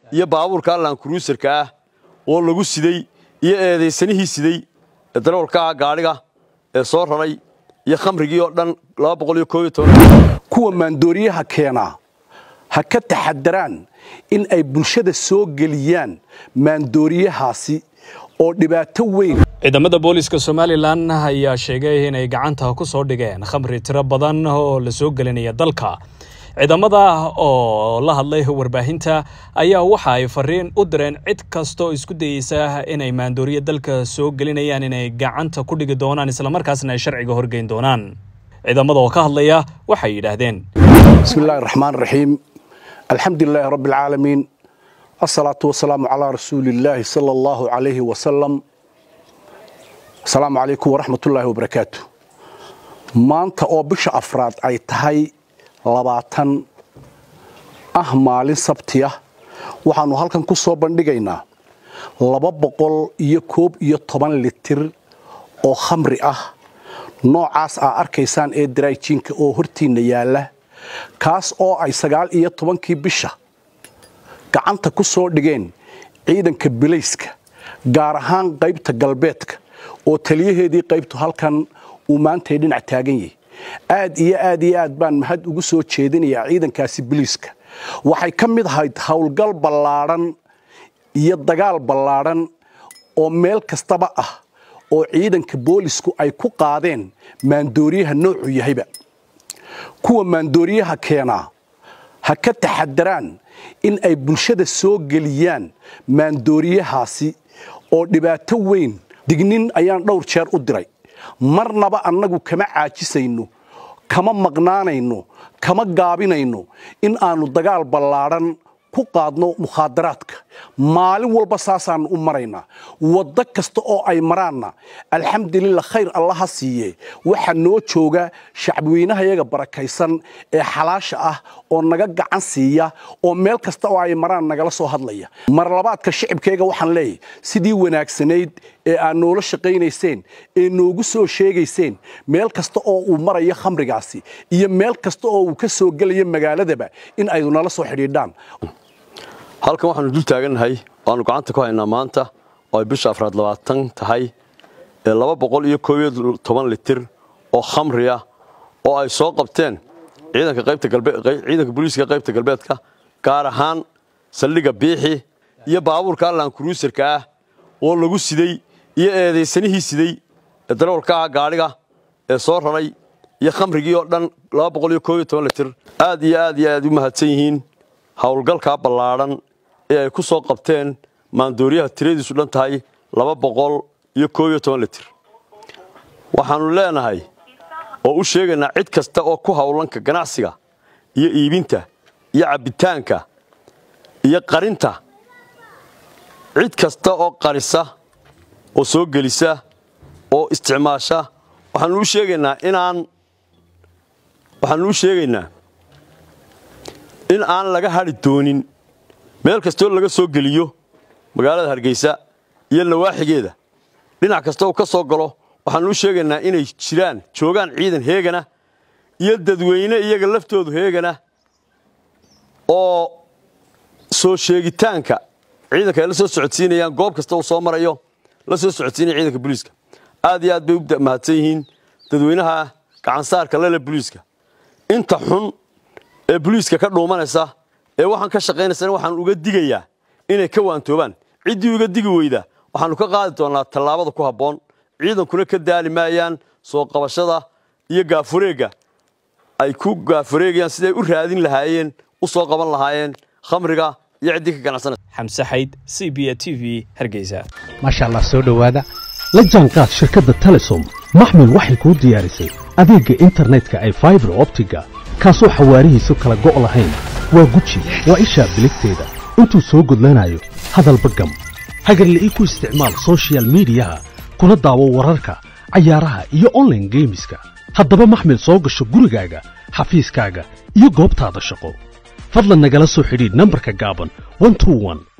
iyo baabuurka allan kruusarka ah oo lagu siday iyo eedaysanihii siday ee darawalka ah gaadhiga ee soo raray iyo khamrigii oo dhan kuwa maandooriyaha keenaa ha ka taxadaraan in ay bulshada soo geliyaan maandooriyahaasi oo dhibaato weyn ciidamada booliiska somalilan ayaa sheegay inay gacanta ku soo dhigeen khamri tiro badan oo la soo gelinaya dalka ciidamada oo la hadlay warbaahinta ayaa waxa ay fariin u direen cid kastaoo isku dayeysa inay maandooriya dalka soo gelinayaan inay gacanta ku dhigi doonaan islamarkaasna ay sharciga horgeyn doonaan ciidamada oo ka hadlaya waxay yidhaahdeen bismi illaahi raxmaan raxiim alxamdu lilaahi rabbi alcaalamiin asalaatu wasalaamu calaa rasuuli illaahi sala allahu calayhi wasalam asalaamu calaykum waraxmatullaahi wabarakaatu maanta oo bisha afraad ay tahay labaatan ah maalin sabti ah waxaannu halkan ku soo bandhigaynaa laba boqol iyo koob iyo toban litir oo khamri ah noocaas aa arkaysaan ee daraajinka oo hortiinna yaalla kaas oo ay sagaal iyo tobankii bisha gacanta ku soo dhigeen ciidanka bilayska gaar ahaan qaybta galbeedka oo taliyaheedii qaybtu halkan uu maantay dhinac taagan yahay aad iyo aad iyo aad baan mahad ugu soo jeedinayaa ciidankaasi biliiska waxay ka mid ahayd howlgal ballaadhan iyo dagaal ballaadhan oo meel kastaba ah oo ciidanka boolisku ay ku qaadeen maandooriyaha noocu yahayba kuwa maandooriyaha keenaa ha ka taxadaraan in ay bulshada soo geliyaan maandooriyahaasi oo dhibaato weyn dignin ayaan dhowr jeer u diray marnaba annagu kama caajisayno kama maqnaanayno kama gaabinayno in aannu dagaal ballaadhan ku qaadno mukhaadaraadka maalin walba saasaannu u maraynaa waddo kasta oo ay maraanna alxamdulillah khayr allaha siiye waxaa noo jooga shacbiweynahayaga barakaysan ee xalaasha ah oo naga gacan siiya oo meel kasta oo ay maraan nagala soo hadlaya mar labaadka shicibkayga waxaan leeyahy sidii wanaagsanayd ee aad noola shaqaynayseen ee noogu soo sheegayseen meel kasta oo uu marayo khamrigaasi iyo meel kasta oo uu ka soo gelayo magaaladaba in aydu nala soo xidhiidhaan halkan waxaanu dul taagannahay waannu gacanta ku haynaa maanta oo ay bisha afraad labaatan tahay ee laba boqol iyo koob iyo toban litir oo khamri ah oo ay soo qabteen ciidanka qaybta galbeed ciidanka booliiska qaybta galbeedka gaar ahaan saldhigga biixi iyo baabuurka allan kruusarka ah oo lagu siday iyo eedaysanihii siday ee darawalka ah gaadhiga ee soo raray iyo khamrigii oo dhan laba boqol iyo koob iyo toban litir aad iyo aad iyo aad u mahadsan yihiin howlgalkaa ballaadhan ee ay ku soo qabteen maandooriyaha tiradiisu dhan tahay laba boqol iyo koob iyo toban litir waxaannu leenahay oo u sheegaynaa cid kasta oo ku howlanka ganacsiga iyo iibinta iyo cabbitaanka iyo qarinta cid kasta oo qarisa oo soo gelisa oo isticmaasha waxaannu u sheegaynaa inaan waxaannu u sheegaynaa in aan laga hadhi doonin meel kastoo laga soo geliyo magaalada hargeysa iyo nawaaxigeeda dhinac kasta uu ka soo galo waxaannu u sheegaynaa inay jiraan joogaan ciidan heegana iyo dadweyne iyaga laftoodu heegana oo soo sheegitaanka ciidanka ay la soo socodsiinayaan goob kasta uu soo marayo la soo socodsiinaya ciidanka booliiska aad iyo aad bay u mahadsan yihiin dadweynaha gacansaarka lele booliiska inta xun ee boliiska ka dhuumanaysa ee waxaan ka shaqaynaysana waxaan uga digayaa inay ka waantoobaan ciddii uga digi weyda waxaannu ka qaadi doonnaa tallaabada ku habboon ciidankuna ka daali maayaan soo qabashada iyo gaafureegga ay ku gaafureegayaan siday u raadin lahaayeen u soo qaban lahaayeen khamriga iyo ciddii ka ganacsanaysa xamse xayd c b a t v hargeysa maasha allah soo dhowaada la jaanqaad shirkadda telesom maxmil waxay kuu diyaarisay adeegga internetka ay faibar optiga kaasoo xawaarihiisu kala go' lahayn waa guji waa ishaa biligteeda intuu soo gudlanayo hadalba gam hagarle ii ku isticmaal sochial midiyaha kuna daawo wararka cayaaraha iyo onlaine geemiska haddaba maxmil soo gasho gurigaaga xafiiskaaga iyo goobtaada shaqo fadlan nagala soo xidhiidh nambarka gaaban